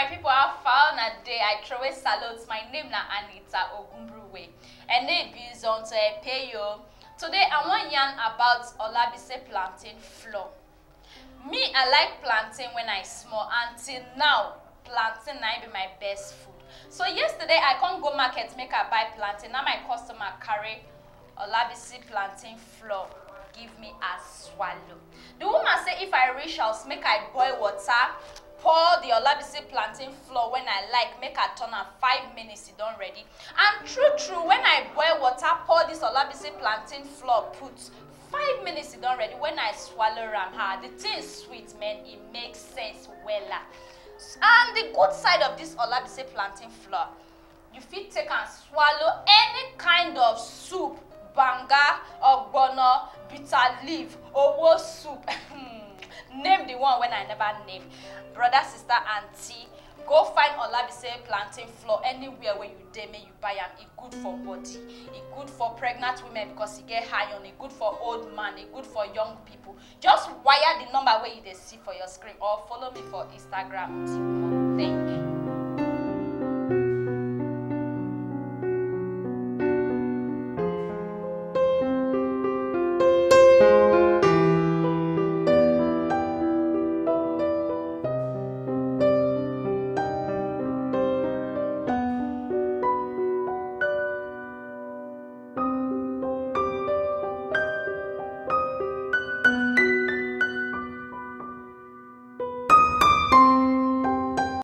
my people how far na day i throw away salute my name na anita ogunbruwe and name is on to pay you today i wan yarn about olabisi plantain flour me i like plantain when i small until now plantain na im be my best food so yesterday i come go market make i buy plantain na my customer carry olabisi plantain flour give me as swallow the woman say if i reach house make i boil water pour the olabisi plantain flour when i like make i turn am five minutes e don ready and true true when i boil water pour this olabisi plantain flour put five minutes e don ready when i swallow am ah the thing sweet man e make sense wella and the good side of this olabisi plantain flour you fit take am swallow any kind of soup banga ogbono bitter leaf owo soup name the one wey i never name brother sister aunty go find olabisi plantain flour anywhere wey you dey make you buy am e good for body e good for pregnant women because e get iron e good for old man e good for young people just wire the number wey you dey see for your screen or follow me for instagram thank you